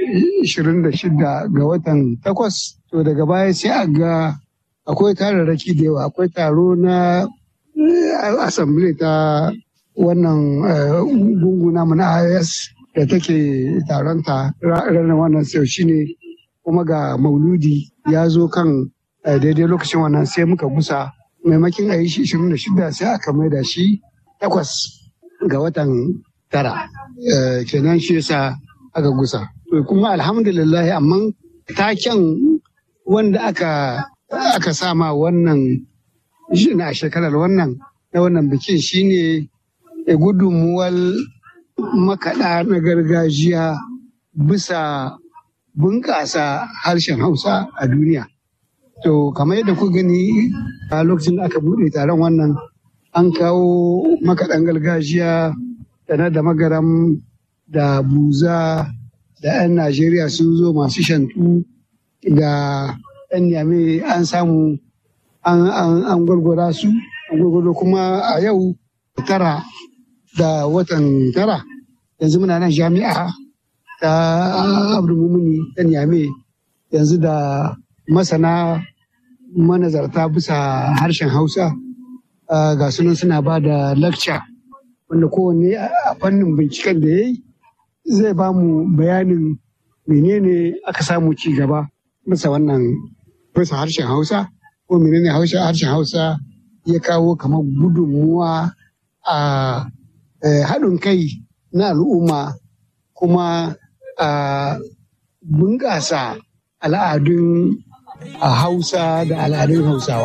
26 ga watan takwas to daga baya sai a ga akwai tararraki da yawa akwai taro na assembly ta wannan gunguna na IS da take taronta ranar wannan sau shine kuma ga mauludi ya zo kan daidai lokacin wannan sai muka gusa maimakin a yi shi 26 sai aka mai da shi takwas ga watan tara kenan shi yasa aka gusa kuma alhamdulillah amma taken wanda aka aka sama wannan a shekarar wannan na wannan bikin shine gudunmuwar makaɗa na gargajiya bisa bunƙasa harshen hausa a duniya to kamar yadda ku gani a lokacin da aka buɗe taron wannan an kawo makaɗan gargajiya da na da magaram da buza da 'yan najeriya sun zo masu shantu da 'yan yame an samu an gwargwara su an gwargwaro kuma a yau tara da watan tara yanzu muna nan jami'a ta abdulmumuni ta yame yanzu da masana manazarta bisa harshen hausa ga sunan suna ba da lecture wanda kowanne a fannin binciken da ya yi zai ba mu bayanin menene aka samu ci gaba bisa wannan bisa harshen hausa ko menene harshen hausa ya kawo kamar gudunmuwa a haɗin kai na al'umma kuma a bunƙasa al'adun hausa da al'adun hausawa